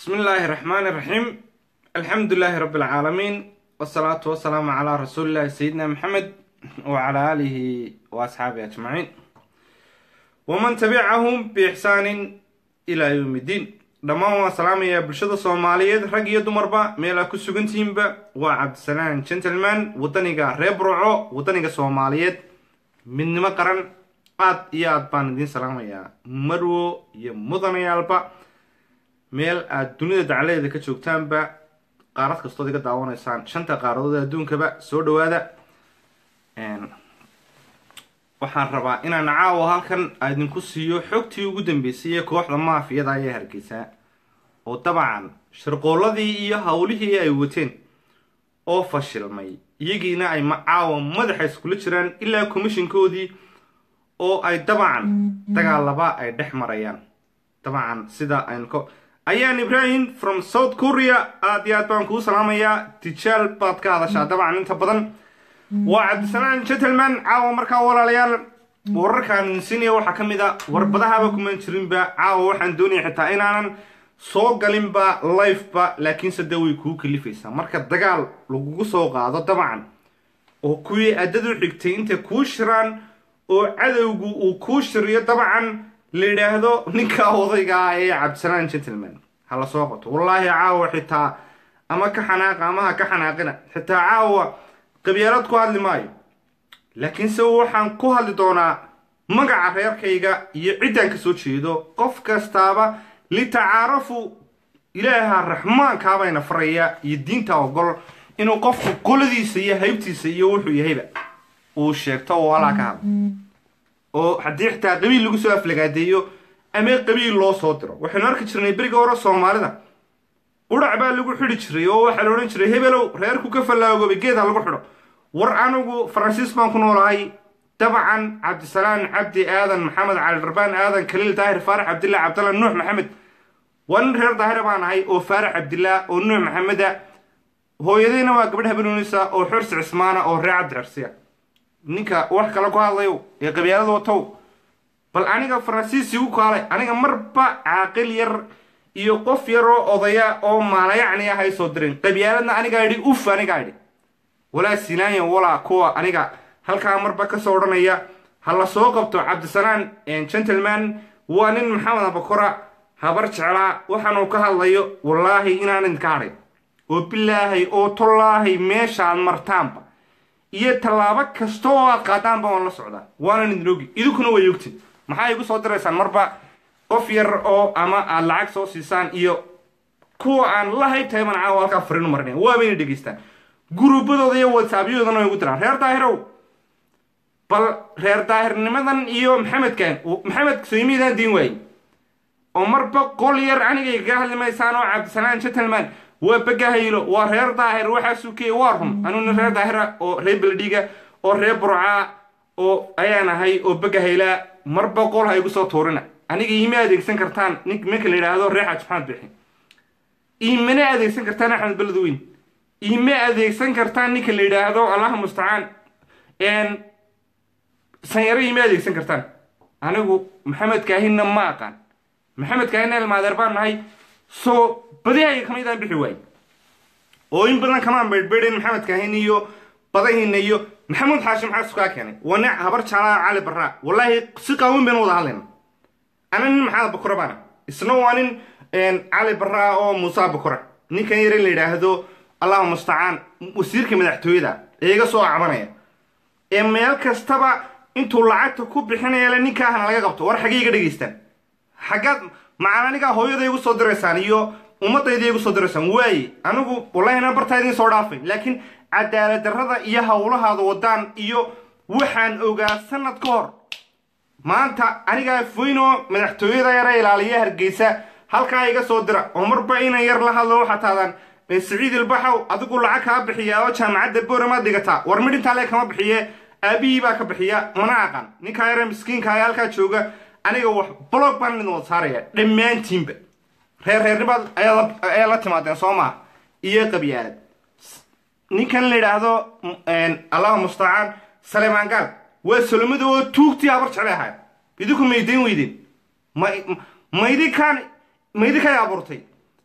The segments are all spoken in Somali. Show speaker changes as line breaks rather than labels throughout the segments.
بسم الله الرحمن الرحيم الحمد لله رب العالمين والصلاة والسلام على رسول الله سيدنا محمد وعلى آله وأصحابه أجمعين ومن تبعهم بإحسان إلى يوم الدين dhammaan waa salaamaya bulshada soomaaliyeed rag iyo dumarba meel aa ku sugantihiinba waa cabdisalaan gentleman wadaniga reer burco wadaniga soomaaliyeed midnimo qaran aad iyo aad baan idiin salaamayaa marwo iyo mudanayaalba meel aad dunida dacladeeda ka joogtaanba qaarad kastood iga daawanaysaan shanta qaaradood ee adduunkaba soo dhawaada waxaan rabaa inaan caawa halkan idinku siiyo xogtii ugu dambeysay ee kooxda maafiyada ayaa hargeysaa oo dabcan shirqooladii iyo howlihii ay wateen oo fashilmay iyagiina ay caawa madaxa iskula jiraan ilaa commishinkoodii oo ay dabcan dagaalaba ay dhex marayaan dabcan sida aynu ayaan ibrahim from south korea aad iyo aad baan kuu salaamayaa tijaal baad ka hadashaa dabcan inta badan waa cabdisalaan gentleman caawa markaa walaalayaal wararkaan insinaya waxaa ka mid a warbadahaba kumaan jirinba caawa waxaan doonaya xitaa inaanan soo galinba lifeba laakiinse de way kuu kalifaysaa marka dagaal lagugu soo qaado dabcan oo kuwii addadu xigtay intay kuu shiraan oo cadowgu uu kuu shiriyo dabcan la yidhaahdo ninka odayga ah ee cabdisalaan gentleman ha la soo qato wallaahi caawa xitaa ama ka xanaaqa ama ha ka xanaaqina xitaa caawa qabyaalad ku hadli maayo laakiinse waxaan ku hadli doonaa magaca reerkayga iyo ciddaan ka soo jeedo qof kastaaba litacaarafu ilaaha raxmaankaabana faraya iyo diinta ogol inuu qofku qoladiisa iyo haybtiisa iyo wuxuu yahayba uu sheegto oo alaa ka hadla oo haddii xitaa qabiil lagu soo aflagaadeeyo ama qabiil loo soo diro waxaynu arki jirnay beriga hore soomaalida qudhac baa lagu xidhi jiray oo waxaa la odhan jiray hebelow reerku ka fallaagooba geed ha lagu xidho war anigu faransiis baan ku noolahay dabcan cabdisalaan cabdi aadan maxamed cali dharbaan aadan kaliil daahir faarax cabdillah cabdalla nuux maxamed waa nin reer daahira baan ahay oo faarax cabdillah oo nuux maxameda hooyadayna waa gabadh habenuunisa oo xorsi cismaana oo reer cabdi xirsiya ninka wax kale ku hadlayo ee qabyaalada watow bal aniga faransiis igu kaalay aniga marba caaqil yar iyo qof yaroo odaya oo maalayacni ah hay soo dirin qabyaaladna anigaa idhi uf anigaa idhi walaa sinaanya walaa kuwa aniga halkaa marba kasoo odhanaya ha la soo qabto cabdisalaan gentleman waa nin maxamed abakora habar jeclaa waxaanuu ka hadlayo wallaahi inaan idinka hadhay oo bilaahay oo tollaahay meeshaad martaanba iyo tallaabo kasta oo aad qaadaanba waan la socdaa waanan idin ogi idinkuna way ogtin maxaa igu soo diraysaan marba qof yar oo ama aad lacag soo siisaan iyo kuwa aan la haybtahay baan caawa halkaa fariinu marinaya waabayna dhegeystaan guruubadooda iyo whatsaappyadoodana way ugu diraan reer daahirow bal reer daahirnimadan iyo maxamedkan maxamed soymiidaan diin waayey oo marba qol yar aniga igaga hadli maysaan oo cabdisalaan gentleman waa bagahaylo waa reer daahir waxaa sukeeye waa run anuna reer daahira oo reer beledhiga oo reer burcaa oo ayaan ahay oo bagahaylaa marba qol ha igu soo tuurina aniga iima adeegsan kartaan nin ninka la yidhaahdo reer xaaj maxamed bixi iimana adeegsan kartaan axmed beledweyn iima adeegsan kartaan ninka la yidhaahdo allaha mustacaan sanyaro iima adeegsan kartaan anigu maxamed kaahinna ma aqaan maxamed kaahinna ilmaadeer baan nahay soo badihayga kamaydaan bixi waay oo in badan kamaan beydhbeydhayn maxamed kaahin iyo badahiina iyo maxamuud xaashim xaasu kaa keenay waa nin habar jaalaa cali barraa wallaahi si qaawan baynu wada hadlayna ana nin maxamed bakura baana isna waa nin cali barraa oo muusa bakura ninkan yar in la yidhaahdo allahu mustacaan wasiirka madaxtooyada ee iga soo cabanaya ee meel kastaba intuu lacagta ku bixinayale ninkaahana laga qabto war xaggay iga dhegaystaan xaggaad macal anigaa hooyada igu soo diraysaan iyo ummadayda igu soo diraysaan waaye anigu wallahina bartaa idiin soo dhaafay laakiin cadaalad darrada iyo howlahaada wadaan iyo waxaan ogaa sanad ka hor maanta anigaa foynoo madaxtooyada yara ilaaliya hargeysa halkaa iga soo dira oo marba inan yar la hadlo waxaa taadaan siciid ilbaxow adigu lacag kaa bixiya oo jaamacadda booramaad dhigataa war midhintaa le kama bixiye aabihii baa ka bixiya mana aqan ninkaa yare miskiinka ee halkaa jooga aniga wax blog baan idin wada saaraya dhammaantiinba reer reernimaad ayaa la timaadeen soo maha iyo qabyaalad ninkan la yidhaahdo allahu mustacaan salemaan gaal waa solomada oo tuugtii habar jeclay ahayd idinku maydayn weydeen ma maydinkaan maydinkaay abuurtay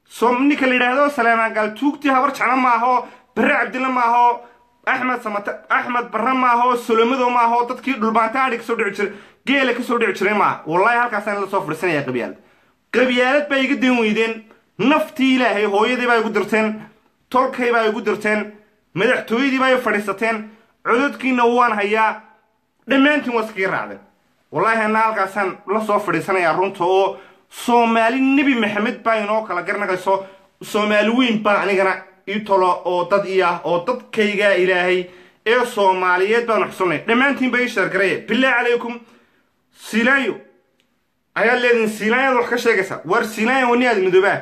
so ninka la yidhaahdo saleemaan gaal tuugtii habar jeclo maaho barre cabdilla maaho axmed samate axmed barre maaho solomado maaho dadkii dhulbaanta adhi kasoo dhici jiray geela kasoo dhici jiray maaha wallahi halkaasaan la soo fadhiisanaya qabyaalad qabyaalad baa iga dan weydeen naftii ilaahay hooyadii baa igu dirteen tolkay baa igu dirteen madaxtooyadii baa i fadhiisateen cododkiina waan hayaa dhammaantiin waa iskaga raacdeen wallaahi anna halkaasaan la soo fadhiisanayaa runta oo soomaali nebi maxamed baa inoo kala garnaqayso soomaali weyn baa anigana ii tolo oo dad ii ah oo dadkaygaa ilaahay ee soomaaliyeed baanu xusunnay dhammaantiin ba ii sheergaraya bilaahi calaykum silaayo ayaad leedihin siilaayaad wax ka sheegaysaa waar siilaayan wani aadamidoobaa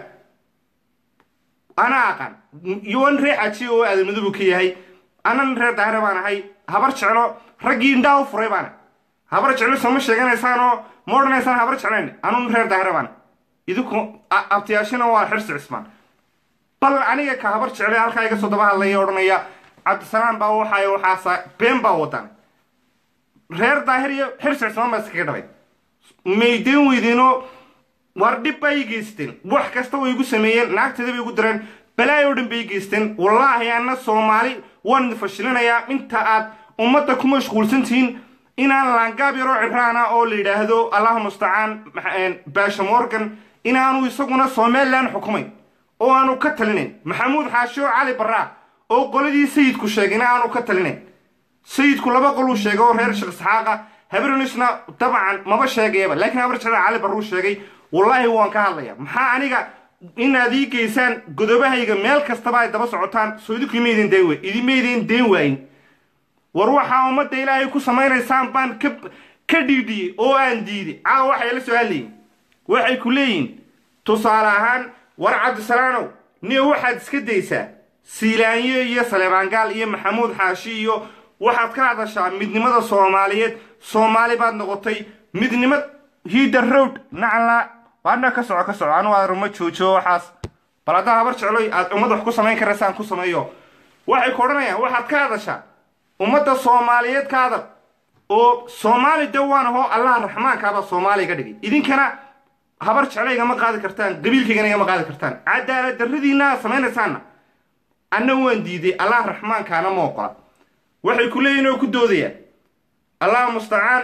anaa aqaan yowan ree xaji oo aadamidobu ka yahay anan reer daahire baan ahay habar jeclo raggii indhaa u furay baana habar jeclo sooma sheeganaysaanoo ma odhanaysaan habar jeclayn anun reer daahire baana idinku abtiyaashina waa xirsi cismaan bal aniga ka habar jecle halkaa iga soo daba hadlaya odhanaya cabdisalaam baa waxaay waxaasa been baa wadan reer daahir iyo xirsi cismaan baa iskaga dhabay maydeen weydiinoo war dhib bay i geysteen wax kasta way igu sameeyeen naagteeda bay igu direen balaay oo dhan bay i geysteen wallaahi anna soomaali waan idin fashilinayaa inta aad ummadda ku mashquulsan tihiin inaan laangaab yaroo cibraana oo la yidhaahdo allahu mustacaan baasha morgan inaanu isaguna somalilan xukumayn oo aanu ka talinayn maxamuud xaasho cali barraa oo qoladii sayidku sheegayna aanu ka talinayn sayidku laba qoluu sheegay oo reer sheekh isxaaqa habarnisna dabcan maba sheegayaba laakiin habar jecla cali barruu sheegay wallaahi waan ka hadlaya maxaa aniga inaad ii geysaan godobahayga meel kastaba ay daba socotaan soo idinku imaydin deen wey idimaydin deen waayin war waxaa ummadda ilaahay ku samaynaysaan baan ka ka dhiidhiyey oo aan diiday caawa waxay la soo hadlayiin waxay ku leeyihin tusaale ahaan war cabdisalaanow niyo waxaad iska daysaa siilaanyo iyo saleebaangaal iyo maxamuud xaashi iyo waxaad ka hadashaa midnimada soomaaliyeed soomaali baad noqotay midnimad hiida road nacla waadna ka soco ka soco anu aaruma joojo waxaas bal haddaa habar jecloy aad ummad wax ku samayn karaysaan ku sameeyo waxay ku odhanayaan waxaad ka hadashaa ummadda soomaaliyeed ka hadal oo soomaali de waan ahoo allaha raxmaankaabaa soomaaliya ka dhigay idinkana habar jeclo igama qaadi kartaan qabiilkaygana igama qaadi kartaan cadaalad darradiina aad samaynaysaanna anna waan diiday allaha raxmaankaana ma oqola waxay ku leeyihin oo ku doodayaan allah mustacaan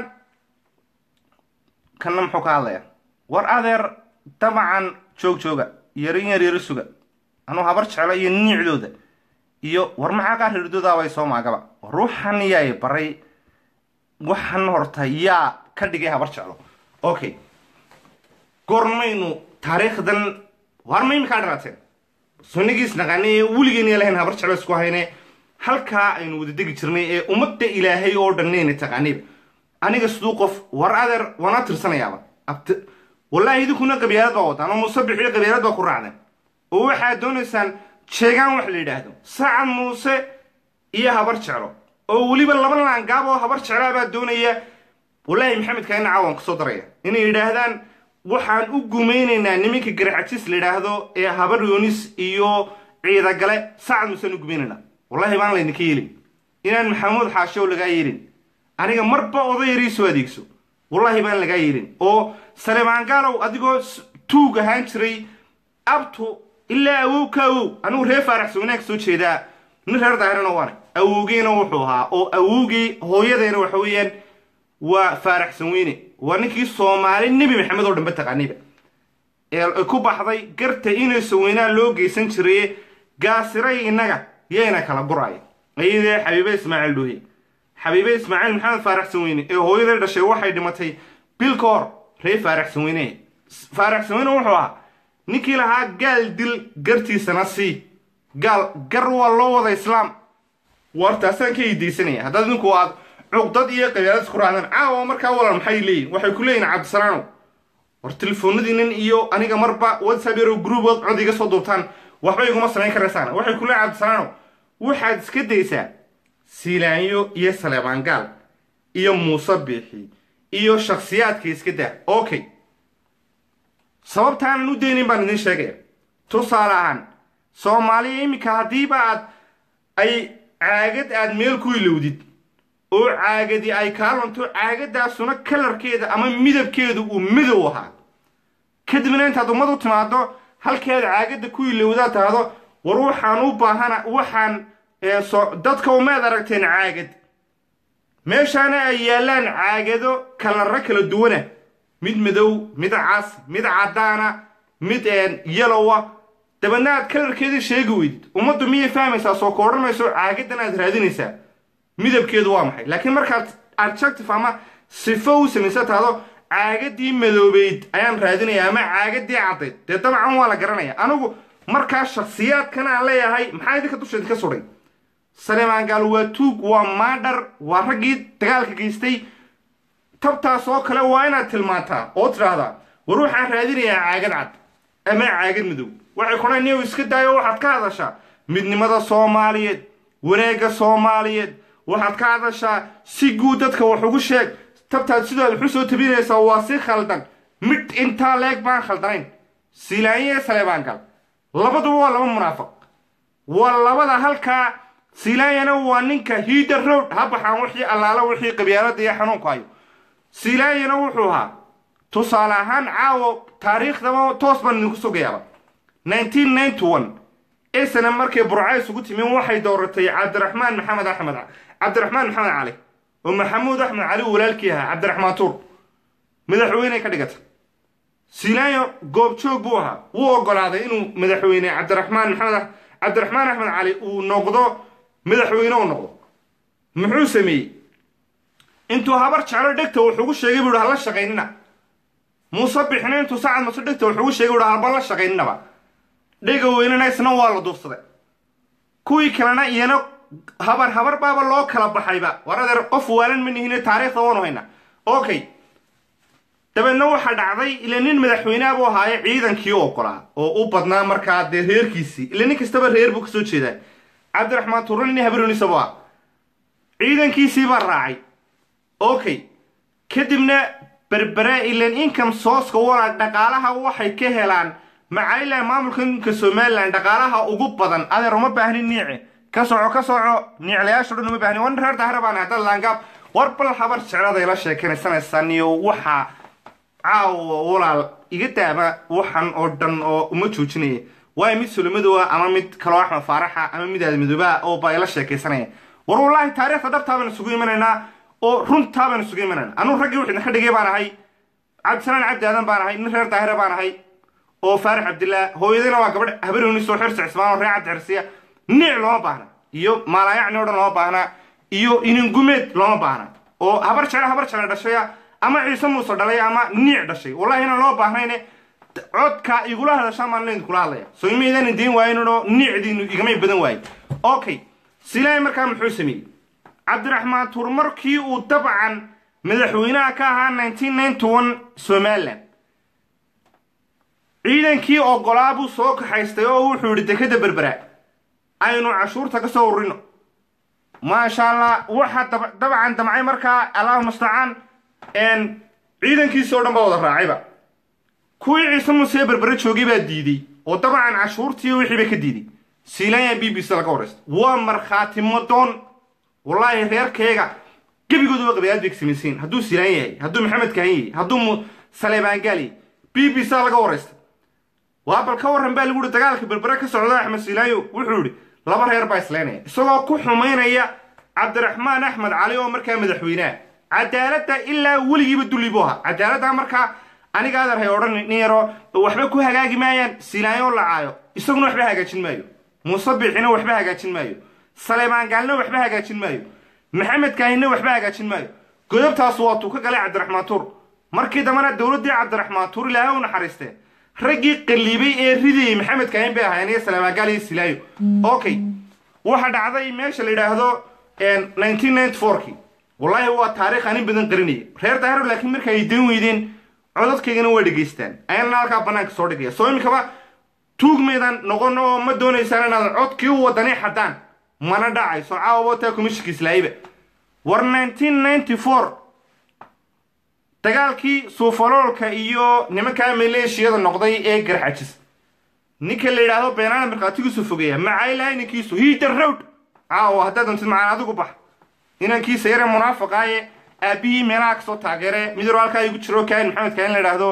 kanna muxuu ka hadlayaa war adeer damacan joog jooga yarin yar yaro suga anuu habar jeclo iyo niicdooda iyo war maxaa kaa rirdoodaabay soo maagaba ruuxan yaay baray waxan horta yaa ka dhigay habar jeclo okay goormaynu taariikhdan war ma imikaa dhalaateen sunnigiis naqaanay ee weligeena lahayn habar jeclo isku hayne halkaa aynu wada degi jirnay ee ummadda ilaahay oo dhannayna taqaanayba aniga siduu qof war adeer waana tirsanayaaba abt wallaahi idinkuna qabyaalad baa wadaan oo musabix iyo qabyaalad baa ku raacdeen oo waxaad doonaysaan sheegaan wax la yidhaahdo sacad muuse iyo habar jeclo oo weliba laba laangaab oo habar jeclaa baa doonaya wallaahi maxamedka ina caawan kasoo daraya inay yidhaahdaan waxaan u gumaynaynaa niminka garaxajis la yidhaahdo ee habar yoonis iyo ciidagale sacad muusaan u gumaynaynaa wallahi baan laydinka yeelin inaan maxamuud xaashow lagaa yeelin aniga marba odayari soo adeegso wallahi baan lagaa yeelin oo saleemaangaalow adigoo tuug ahaan jiray abtu ilaa awow ka awow anigu reer faaraxsa wanaag soo jeedaa nin reer daahirana waana awowgiina wuxuu ahaa oo awowgii hooyadeena waxa weeyaan waa faaraxsan weyne waa ninkii soomaali nebi maxamed oo dhanba taqaaniba ee ku baxday garta inaysa weynaa loo geysan jiraye gaasiray innaga yayna kala guraya ayadee xabiibe ismaaciil dhuuye xabiibe ismaaciil maxamed faaraxsan weyne ee hooyaday dhashay waxay dhimatay bil ka hor reer faaraxsan weyne faaraxsan weyne wuxuu ahaa ninkii lahaa gaal dil gartiisana sii gaal gar waa loo wada islaam wartaasaan ka idaysanaya haddaad idinku aad cuqdad iyo qabyaalad isku raacdaan caawa markaa walal maxay leeyihin waxay ku leeyihin cabdisalaanow war telefoonadiinan iyo aniga marba whatsapp yaro groupod cod iga soo duubtaan waxba iguma samayn karaysaan waxay ku leeyihin cabdisalaanow waxaad iska daysaa siilaanyo iyo saleebaangaal iyo muuse biixi iyo shakhsiyaadka iska daa okay sababtaanan u daynayn baan idiin sheegaya tusaale ahaan soomaaliya iminka haddiiba aad ay caagad aad meel ku ilowdid oo caagadi ay kaa lunto caagadaasuna kalarkeeda ama midabkeedu uu midow ahaa kadibna intaad ummad u timaado halkeed caagadda ku ilowdaa tahdo war waxaan u baahana waxaan dadka umaad aragteen caagad meeshaana ay yaallaan caagado kalarro kala duwana mid madow mid cas mid caddaana mid yalowa dabeedna aad kalarkeedii sheegi weydid ummaddu miyay fahmaysaa soo ka odhanayso caagadan aad raadinaysaa midabkeedu waa maxay laakiin markaad adjective ama sifo u samaysa tahdo caagadii madoobeyd ayaan raadinaya ama caagadii caddayd dee dabcan waa la garanaya anigu markaa shakhsiyaadkan aan leeyahay maxaa idinka dusheedi ka sudhay saleemaan waa tuug waa maadhar waa raggii dagaalka geystay tabtaas oo kale waa inaad tilmaantaa oo tidhaahdaa war waxaan raadinayaa caagad cad ama caagad madow waxay kudhan niyow iska daayo waxaad ka hadashaa midnimada soomaaliyeed wareegga soomaaliyeed waxaad ka hadashaa si guud dadka wax ugu sheeg tabtaad sidaad waxu soo tabinaysaa waa si khaldan mid intaa leeg baan khaldanayn siilaanye saleebaangal labaduba waa laba munaafiq waa labada halkaa siilaanyana waa ninka hiida road ha baxaan wixii allaala wixii qabyaalada iyo xanuunku hayo siilaanyana wuxuu ahaa tusaale ahaan caawo taariikhdaba toos baan idinku sugayaaba nineteen ninety one isna markay burcays ugu timin waxay dooratay cabdiraxmaan maxamed axmed cabdiraxmaan maxamed cali oo maxamuud axmed cali walaalkii ahaa cabdiraxmaan tuur madaxweyney ka dhigata siilaanyo goobjoog buu ahaa wuu ogolaaday inuu madaxweyne cabdiraxmaan maxamed cabdiraxmaan axmed cali uu noqdo madaxweyne u noqdo muxuu sameeyey intuu habar jeclo dhegta wuxuugu sheegay buu hala shaqaynina muuse bixina intuu sacad mase dhegta wuxuugu sheegay buu halba la shaqayninaba dhega weynana isna waa la duufsaday kuwii kalena iyana habar habar baaba loo kala baxayba war adeer qof waalan ma nihine taariikhda waanu haynaa okay dabeedna waxaa dhacday ila nin madaxweyneha buu ahaaye ciidankii u ogolaa oo u badnaa markaa dee reerkiisii ila nin kastaba reer buu kasoo jeedaa cabdiraxmaan tuuran nin habaroonisabu ah ciidankiisii baa raacay okay kadibna berbere ilan income sooska wala dhaqaalaha waxay ka helaan macailan maamulka ninka somalilan dhaqaalaha ugu badan adeer uma baahnin niice ka soco ka soco niiclayaasho dhan uma baahnin wan reer dahre baan hadda laangaab war bal habar jecladay la sheekanaysanaysaan iyo waxaa caawa walaal iga daama waxan oo dhan oo uma joojinaya waayo mid solomadowa ama mid kaloo axmed faaraxa ama mid aadmadooba oo baa ila sheekaysanaya war wallaahi taariikhda dhabtaa baynu isugu imanaynaa oo runtaa baynu isugu imanaynaa anuu raggii wixidna ka dhigay baan ahay cabdisalaan cabdi aadan baan ahay nin reer daahire baan ahay oo faarax cabdillaah hooyadina waa gabadh habaroonis oo xirsi cismaan oo reer cabdi xirsiya niic looma baahna iyo maalaayacni o dhan looma baahna iyo iningumeed looma baahna oo habar jecla habar jecla dhashaya ama ciise muuse dhalay ama niic dhashay wallahi inaan loo baahnayne codka igula hadashaan baan leydin kula hadlaya soo imaydan idiin waaynoo niicdiinu igamay badan waaye okay silaahi markaa muxuu sameeyey cabdiraxmaan tuur markii uu dabcan madaxweynaha ka ahaa nineteen ninety one somalilan ciidankii ogolaa buu soo kaxaystay oo wuxuu yidhi dekada berbera aynu cashuurta ka soo urino maasha allah waxa dabcan damcay markaa allahu mustacaan ciidankiisi o dhan baa wada raacayba kuwii ciise muuse berbere joogay baa diiday oo dabcan cashuurtii wixii bay ka diiday siilanya b b c laga waraysta waa markhaati madoon wallaahi reerkayga gebigooduba qabiyaad bay samaysiin hadduu siilaan yahay hadduu maxamed kahan yahay hadduu saleebaangaal yahay b b c laga waraysta waa bal ka warran baa lagu yihi dagaalka berbere ka socda axmed siilaanyo wuxuu yihi laba reer baa islaynaya isagoo ku xumaynaya cabdiraxmaan axmed cali oo markaa madaxweyneha cadaaladda ilaa weligiiba dulli buu ahaa cadaaladda markaa aniga adeer hay odhan nin yaro waxba ku hagaagi maayaan siilaanyo lacaayo isaguna waxba hagaajin maayo muuse biixina waxba hagaajin maayo saleebaan gaalna waxba hagaajin maayo maxamed kaahinna waxba hagaajin maayo godobtaas waatuu ka galay cabdiraxmaan tuur markii dambena dowladdii cabdiraxmaan tuur ilaahay u naxariistee raggii qaliibay ee ridayay maxamed kaahin bay ahaayeen iyo saleebaan gaal iyo silaayo okay waxa dhacday meesha la yidhaahdo nineteen ninety fourkii wallaahi waa taariikh anin badan qarinaya reer daahiro laakiin marka ay dan weydeen codadkaygana waa dhegaystaan ayaana halkaa bannaanka soo dhigaya soo iminkaba tuugmaydan noqon oo ma doonaysaan inaad codkii u wadani xadaan mana dhacayso caawabota commishinka islaayiba war nineteen ninety four dagaalkii suufaloolka iyo nimankaa maleeshiyada noqday ee garxajis ninka la yidhaahdo beenaana markhaatigiisu fogeeya macaylahay ninkiisu hiida rowd caawa haddaad dantid macaan adigu bax inankiisa yare munaafiqaaye aabbihii meelaha kasoo taageere mid yaro halkaa igu jiro kaahin maxamed kaahin la yidhaahdo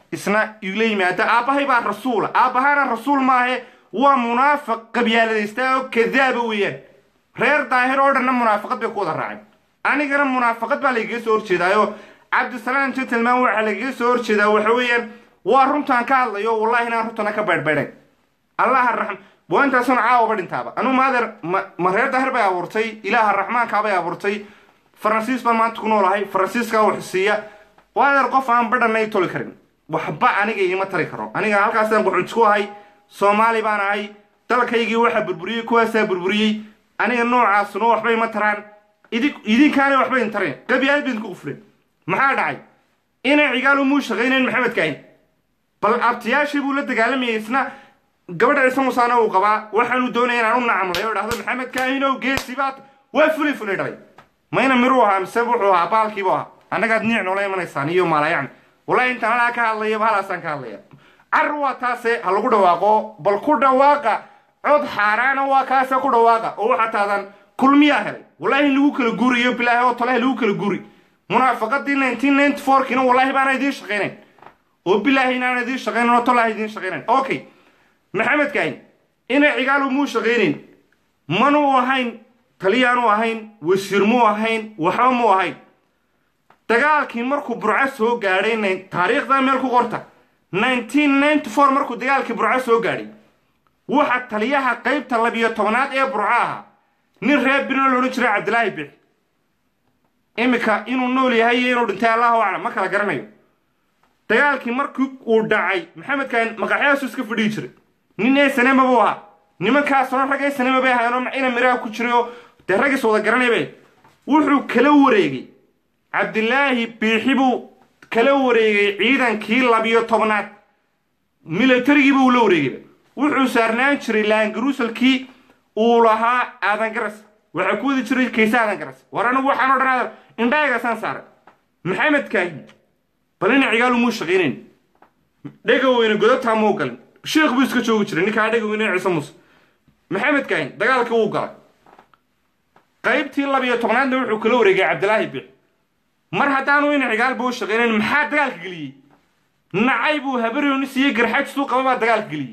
isna igula yimaada aabbahay baa rasuula aabbahaana rasuul maahe waa munaafiq qabyaaladaysta oo kadaaba weeyaan reer daahir oo dhanna munaafaqad bay ku wada raaceen anigana munaafaqad baa lagaga soo horjeedaayo cabdisalaam gentleman waxaa lagaga soo horjeedaa waxa weeyaan waa runtaan ka hadlayo wallahi inaan runtana ka baydhbaydhayn allaha raxm waa intaasuna caawaba dhintaaba anugu maadeer ma reer daahir bay abuurtay ilaaha raxmaankaabay abuurtay faransiis baan maanta ku noolahay faransiiskaa wax siiya waadeer qof aan badhanay toli karin waxba aniga iima tari karo aniga halkaasaan quxunti ku ahay soomaali baan ahay dalkaygii waxaa burburiyey kuwaasaa burburiyey aniga noocaasuna waxba ima taraan idinkaana waxba in tareen qabyaalad ba idinku qufleen maxaa dhacay inay cigaal umuu shaqaynayn maxamed kaahin bal abtiyaashii buu la dagaalamayay isna gabadha ciise musaana uu qabaa waxaanu doonaya inaan u nacamlay oo dhahdo maxamed kaahinow geesi baad waa fulay fulay dhalay mayna miruu ahaa mise wuxuu ahaa baalkiibu ahaa annagaad niic noola imanaysaan iyo maalayacan wallahi intaan halaa ka hadlaya bahalaasaan ka hadlaya car waa taase ha lagu dhawaaqo bal ku dhawaaqa cod xaaraana waa kaase ku dhawaaqa oo waxaa taadan kulmiyaa helay wallahi in lagu kala guuriyo bilaahi oo tolaha lagu kala guuri munaafaqadii nineteen ninety fourkiina wallahi baana idiin shaqaynayn oo bilaahi inaan idiin shaqaynayn oo tolaha idiin shaqaynayn okay maxamed kaahin inay cigaal muu shaqaynayn manuu ahayn taliyaanu ahayn wasiir muu ahayn waxba muu ahayn dagaalkii markuu burco soo gaadhay taariikhda meel ku qorta nineteen ninety four markuu dagaalkii burco soo gaadhay waxa taliyaha qaybta labiyo tobanaad ee burco ahaa nin reer bino la odhan jiray cabdilaahi bix iminka inuu nool yahay iyo inuu dhintay allahu aclam ma kala garanayo dagaalkii markii uu dhacay maxamed kaan maqaxyaasu iska fadhiyi jiray nin ee sanema buu ahaa nimankaasuna rag ee sanema bay ahaayeenoo ina miraha ku jiray oo dee raggiis wada garanay bay wuxuu kala wareegay cabdilaahi biixi buu kala wareegay ciidankii labiyo tobnaad milatarigiiba uu la wareegayba wuxuu saarnaan jiray laangaruusalkii uu lahaa aadan garas waxaa ku wadi jiray kayse aadan garas war anigu waxaan o dhan aadar indhaagasaan saaray maxamed kaahi bal ina cigaal umuu shaqaynayn dhegaweyne godobtaa muu galin sheekh buu iska joogi jiray ninkaa dhegaweyne ciise muuse maxamed kaahin dagaalkii wuu galay qaybtii labiyo tobnaadna wuxuu kala wareegay cabdilaahi biix mar haddaanu ina cigaalba u shaqaynayn maxaa dagaalka geliyey nacay buu habaryonis iyo garxajisuu qaba baa dagaalka geliyey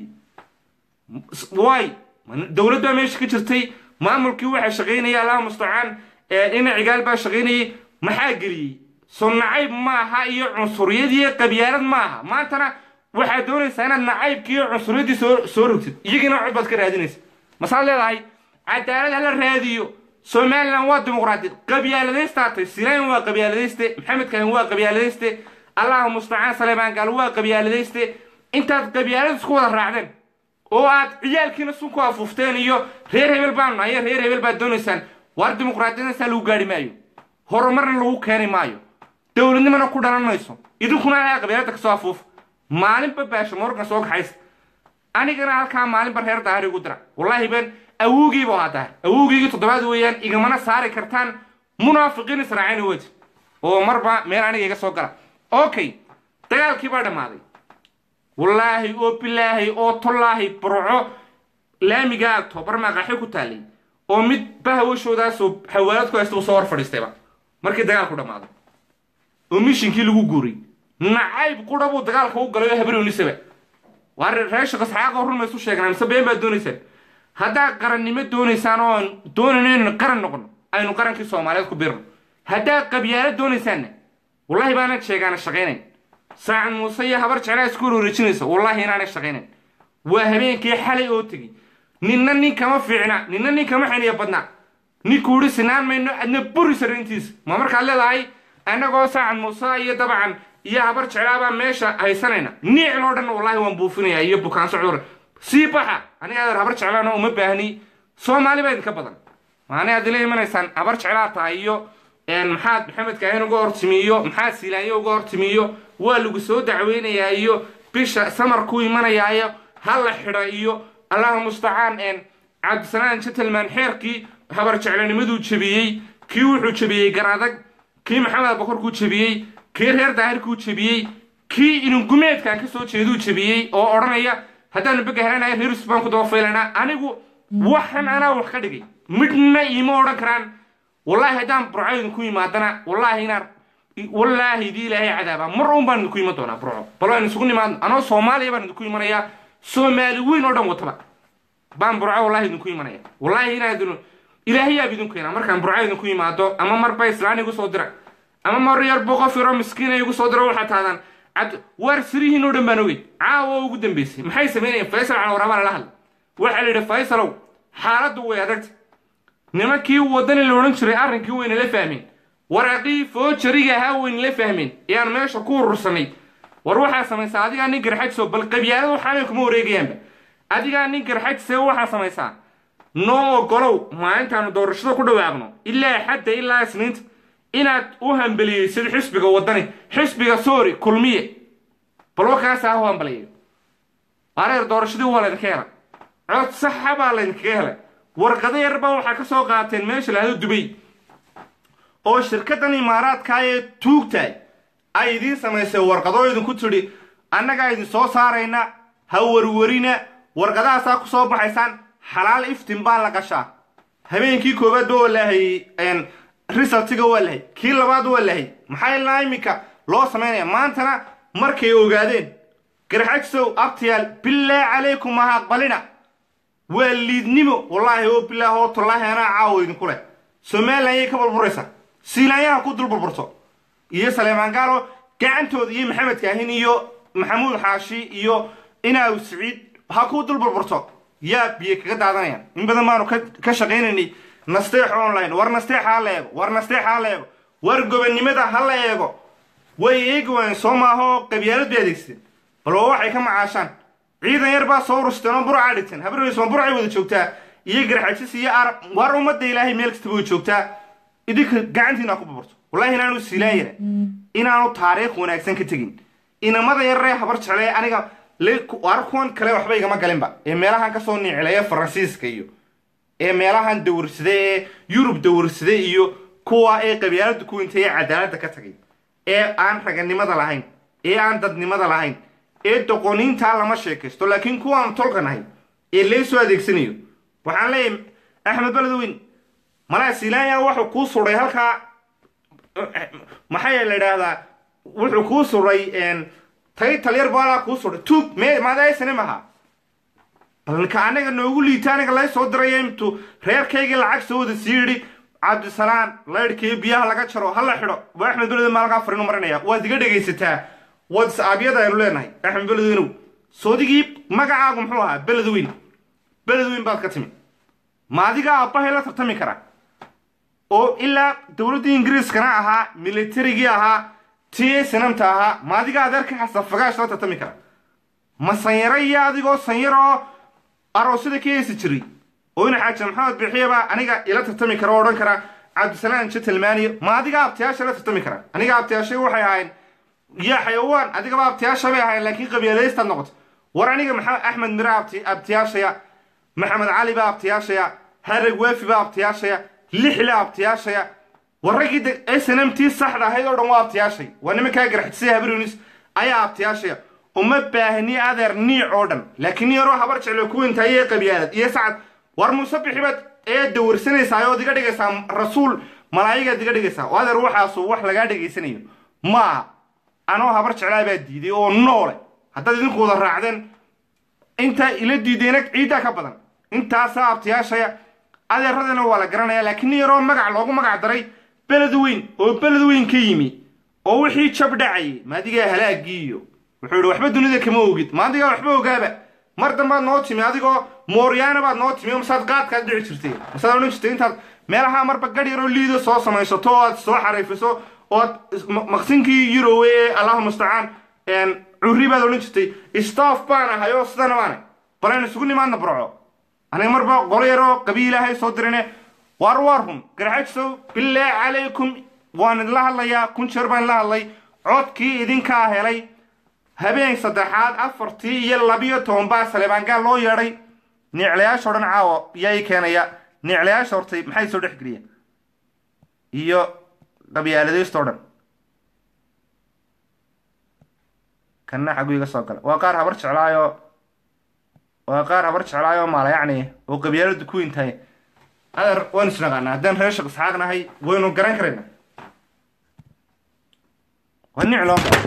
waay dowlad baa meesha ka jirtay maamulkii waxaa shaqaynaya allaha mustacaan ina cigaal baa shaqaynayay maxaa geliyey soo nacayb maaha iyo cunsuriyad iyo qabyaalad maaha maantana waxaad doonaysaa inaad nacaybkii iyo cunsuriyadii soo soo rogtid iyagiina cod baad ka raadinaysa masaad leedahay cadaalad hala raadiyo somalilan waa dimuqraadiyad qabyaaladaystaatay silaan waa qabyaaladayste maxamed kaahin waa qabyaaladayste allahu mustacaan saleebaan gaal waa qabyaaladayste intaad qabyaalad isku wada raacdeen oo aad ciyaalkiina sun ku afuufteen iyo reer hebel baanu nahay reer hebel baad doonaysaan waar dimuqraadiyadaysaa lagu gaari maayo horumarna lagu keeni maayo dowladnimona ku dhalan mayso idinkuna ayaa qabyaalada kasoo afuuf maalinba baasha morgan soo kaxaysa anigana halkaa maalinba reer daahir igu dira wallaahi ben awowgiibu ahaa daahir awowgiigii toddobaad weeyaan igamana saari kartaan munaafiqiin israaciina wejh oo marba meel aniga iga soo gala okay dagaalkii baa dhammaaday wallaahi oo bilaahi oo tollaahi burco laamiga agto barmaqaxi ku taallay oo mid bahawashoodaasoo xawaalad ku haysta uu soo hor fadhiistayba markii dagaalku dhammaaday oo mishinkii lagu guuray nacayb qura buu dagaalka u galay oo habaroonisaba waa reesha qasxaaqoo run maysu sheegnaa mise been baad doonaysaan haddaad qarannimo doonaysaan oo aan doonayno inaynu qaran noqono aynu qarankii soomaaliyeed ku biirno haddaad qabyaalo doonaysaanna wallahi baanad sheegaana shaqaynayn saacad muuse iyo habar jeclaa isku wareejinaysa wallahi inaanay shaqaynayn waa habeenkii xalay oo tegey ninna nin kama fiicna ninna nin kama xiniya badna ninkuu ihi sinaan mayno adna buri sarrayntiisa ma markaad leedahay annagoo saacad muuse iyo dabcan iyo habar jeclaabaa meesha haysanayna niicin oo dhan wallahi waan buufinaya iyo bukaan socdur sii baxa aniga adeer habar jeclaana uma baahni soomaali baa idinka badan maani aad ila imanaysaan habar jeclaa tahay iyo maxaad maxamed kaahin uga hortimiyo maxaad siilaanyo uga hortimiyo waa lagu soo dacweynayaa iyo bisha samarku imanayaayo ha la xidha iyo allahu mustacaan cabdisanaan gentleman xeerkii habar jeclanimaduu jebiyey kii wuxuu jebiyey garadag kii maxamed abakorkuu jebiyey kii reer daahirkuu jebiyey kii inungumeedkan kasoo jeeduu jebiyey oo odhanaya haddaanu bega helanayo reerus baan ku dabafaylanaa anigu waxan anaa wax ka dhigay midhna iima odhan karaan wallaahi haddaan burco idinku yimaadana wallaahi inaan
wallaahi idii ilaahay cadaaba mar un baan idinku iman doonaa burco bal waan isugu nimaadno anoo soomaaliya baan idinku imanayaa soomaali weyn oo dhan wataba baan burco wallahi idinku imanaya wallaahi inaad ilaahay yaab idinku keenaa markaan burco idinku imaado ama marba islaan igu soo dira ama mar yar buu qof yaroo miskiina igu soo diro waxaa taadaan cad waar sirihiin oo dhan baan ogey caawa ugu dambeysay maxay samaynayeen faysal calawaraabaa lala hadla waxaa la yidhi faysalow xaaladdu way adagta nimankii wadani la odhan jiray arrinkii wayna la fahmeen waraaqii foojariga ahaa wayna la fahmeen ee aan meesha ku urursanay war waxaa samaysaa adigaa nin garxajso bal qabyaalada waxaanay kuma wareegayaanba adigaa nin garxajse waxaa samaysaa noo ogolow maalintaanu doorashada ku dhawaaqno ilaa xadda ilaa isniinta inaad u hambeliyeysid xisbiga wadani xisbiga soori kulmiye bal wakaasa ha u hambaliyayo areer doorashadii waa laydinka helay cod saxa baa laydinkaga helay warqado yar baa waxaa ka soo qaateen meesha lahado dubay
oo shirkaddan imaaraadka ee tuugtahay ay idiin samaysay warqadoo idinku tidhi annagaa idin soo saarayna ha warwarina warqadahaasaa ku soo baxaysaan xalaal iftin baa la qashaa habeenkii koowaadba waa lahayey risaltiga waa lahay kii labaad waa lahay maxaa ilaa iminka loo samaynaya maantana markay ogaadeen garxajsow abtiyaal bilaa calaykum ha aqbalina waa liidnimo wallaahi oo bilaah oo tallaahi anaa caawo idinku leh somalilan ayay ka burburaysaa siilaanyaha ku dul burburto iyo saleemaan gaalo gacantooda iyo maxamed kaahin iyo maxamuud xaashi iyo inaaw siciid ha ku dul burburto yaa biyo kaga daadanayaan in badan baanu ka shaqaynaynay nasteex online war nasteex ha la eego war nasteex ha la eego war gobonnimada ha la eego way eegi waayeen soo maaha oo qabyaalad bay adeegsadeen bal waa waxay ka macaashaan ciidan yar baa soo urusteen oo burcaa dhigteen habarweys ma burcay wada joogtaa iyo garxajis iyo arab war ummadda ilaahay meel kastaba way joogtaa idinka gacantiina ku burburto wallahi inaanu siilaan yara inaanu taariikh wanaagsan ka tegin inamada yararee habar jeclee aniga war kuwan kale waxba igama galinba ee meelahan kasoo niicileeya faransiiska iyo ee meelahan dawrsada ee yurub dawrsada iyo kuwa ee qabyaalada ku intay ee cadaaladda ka tagay ee aan raganimada lahayn ee aan dadnimada lahayn ee doqoniintaa lama sheekaysto laakiin kuwaanu tolka nahay ee laysoo adeegsanayo waxaan leeyahay axmed beledoweyn malaa silaanya wuxuu kuu suray halkaa maxaa la idhaahdaa wuxuu kuu suray tay talyar baalaa kuu suray tuug me maadaysane maha balka anaga noogu liita aniga lay soo diraya intuu reerkaygii lacag soo wada sii yidhi cabdisalaan laydhkii biyaha laga jaro ha la xidho waa axmed beledowen maalkaa farinu marinaya waad iga dhegaysataa whatsappyada aynu leenahay axmed beledweynow soodigii magacaagu muxuu ahaa beledweyn beledweyn baad ka timi ma adiga aabbahay la tartami kara oo ilaa dowladdii ingiriiskana ahaa militarigii ahaa t sanamta ahaa ma adiga adeerka xasan fagaash la tartami kara ma sanyaro iyo adigoo sanyaro oo aroosyada ka heesi jiray oo ina xaaji maxamed bixiyaba aniga ila tartami kara oo odhan kara cabdisalaan jetelmaniyo ma adiga abtiyaasha la tartami kara aniga abtiyaashay waxay ahayn yaa xayawaan adigaba abtiyaasha bay ahayn laakiin qabiilaystaad noqoto war aniga maxamed axmed mire abtiyaashaya maxamed cali baa abtiyaashaya harag waafi baa abtiyaashaya lixle abtiyaashaya war raggii snmt saxda ahayd oo dhan waa abtiyaashay waa nimankaa garxisay habarunis ayaa abtiyaashaya uma baahni adeer niic oo dhan laakiin yaroo habar jeclo kuwintaay ee qabyaalad iyo sacad war muuse bixibaad ee dawarsanaysaa ood iga dhigaysaa rasuul malaayigaad iga dhigaysaa oo adeer waxaasu wax lagaa dhegaysanayo maaha anoo habar jeclaa baa diiday oo noole haddaad idinku wada raacdeen intaa ila diideyna ciiddaa ka badan intaasaa abtiyaashaya adeeradana waa la garanaya laakiin nin yaroo magac loogu magac daray beled weyn oo beled weyn ka yimi oo wixii jab dhacayay maadigaa halaagii iyo wuxuu yidhi waxba dunida kama ogid maadigaa waxba ogaaba mar dambaad noo timi adigoo mooryaana baad noo timi masaad qaadkaad dhici jirtay masaad odhan jirtay intaad meelaha marba gadh yaroo liido soo samaysato oo aad soo xariifiso oo aad maqsinkii yurowe ee allahu mustacaan curri baad odhan jirtay staff baan ahay oo sidana baanay balaynu isugu nimaadna burco aniga marba qolo yaroo qabiilaahay soo dirine waar waar run garxajsow bilaa calaykum waan idinla hadlayaa kun jeer baan idinla hadlay codkii idinkaa helay habeen saddexaad afartii iyo labiyo toban baa saleebaangaal loo yeedhay niiclayaasha o dhan caawa yaa ii keenaya niiclayaasha hortay maxay soo dhexgeliya iyo qabyaaladaysta o dhan kanna xagu iga soo gala waa qaar habar jeclaayo waa qaar habar jeclaayo maala yacni oo qabyaaladu ku intahay adeer waynu isnaqaanaa haddaan reer shaq isxaaq nahay waynu garan karaynaa waa nic loo maro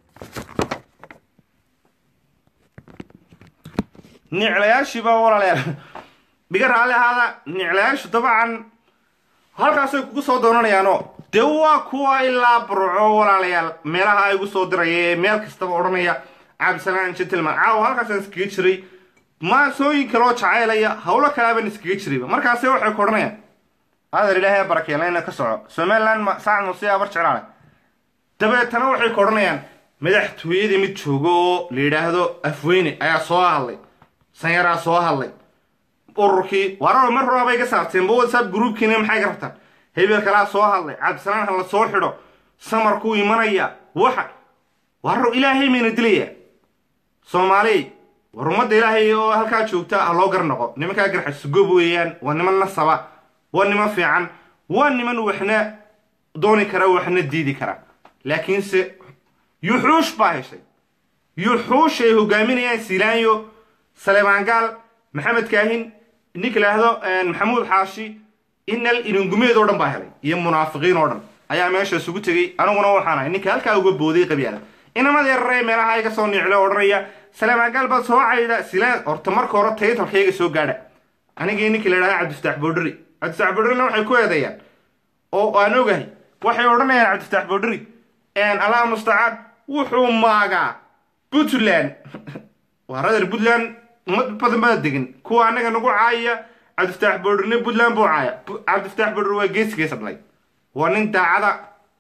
niclayaashiiba walaalayaal dhiga raalli ahaada niclayaashu dabcan halkaasay kugu soo doonanayaanoo dee waa kuwa ilaa burco walaalayaal meelaha ay igu soo diraya ee meel kastaba odhanaya cabdisalaan gentleman caawa halkaasaan iskaga jiray maasooyin kaloo jacaylaya howlo kaleabaan iskaga jirayba markaase waxay ku odhanayaan adeer ilaahay barakeeleyna ka soco somaliland ma saacad muse abar jeclaale dabeetana waxay ku odhanayaan madaxtooyada mid joogo oo la yidhaahdo afweyne ayaa soo hadlay sanyaraa soo hadlay ururkii waararo mar horaa bay ka saarteen ba whatsapp groupkiina maxay ka rabtaan hebel kalaa soo hadlay cabdisalaan ha la soo xidho samarkuu imanaya waxa waararo ilaahay mayna dilaya soomaaliy war ummadda ilaahay oo halkaa joogta ha loo gar noqo nimankaa garxasugob weeyaan waa niman nasaba waa niman fiican waa niman waxna dooni kara waxna diidi kara laakiinse yuxuush baa heshay yuxuush ay hogaaminayaan silaanyo saleebaan gaal maxamed kaahin ninka laahdo maxamuud xaashi inal iningumeed oo dhan baa helay iyo munaafiqiin oo dhan ayaa meesha isugu tegey aniguna waxaan ahay ninka halkaa uga booday qabyaala inamada yararee meelaha iga soo niiclo odhanaya saleebaan gaal baad soo cayda silaan horta marka hore taytalkayga soo gaadha anigii ninkii la idhahda cabdifataax boodhari cabdifataax boodharina waxay ku eedeeyaan oo aan ogahay waxay odhanayaan cabdifataax boodhari allah mustacaan wuxuu maagaa puntland waa rader puntland ummad badan baa degan kuwa annaga nagu caayaya cabdifataax boodharine puntland buu caaya cabdifataax boodhar waa geesigeesa dhalay waa nin daacada